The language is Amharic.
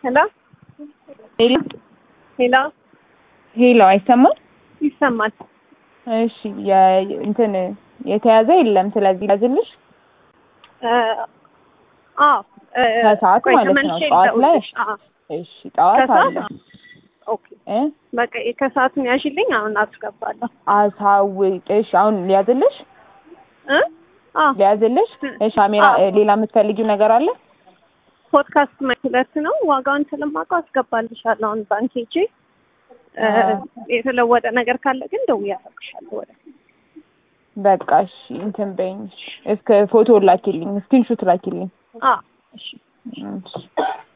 ሄሎ ሄሎ ሄሎ ሄሎ፣ አይሰማም? ይሰማል። እሺ የ- እንትን የተያዘ የለም። ስለዚህ ያዝልሽ አዎ እ፣ ከሰዓት ቆይ ማለት ነው፣ ተመልሼ ጠዋት ላይ? ልደውልልሽ። አዎ እሺ፣ ጠዋት ከሰዓት አለ ኦኬ እ በቃ ከሰዓቱን ያሽልኝ አሁን አስገባለሁ አሳውቅሽ። አሁን ሊያዝልሽ እ አዎ ሊያዝልሽ። እሺ፣ ካሜራ አዎ። ሌላ የምትፈልጊው ነገር አለ? ፖድካስት ሁለት ነው ዋጋውን ስለማውቀው አስገባልሻለሁ። አሁን ባንክ ሄጄ እ፣ አዎ። የተለወጠ ነገር ካለ ግን ደውዬ አሳውቅሻለሁ። ወደ በቃ እሺ፣ እንትን በይኝ። እስከ ፎቶ ላኪልኝ፣ ስክሪንሾት ላኪልኝ። አዎ እሺ እሺ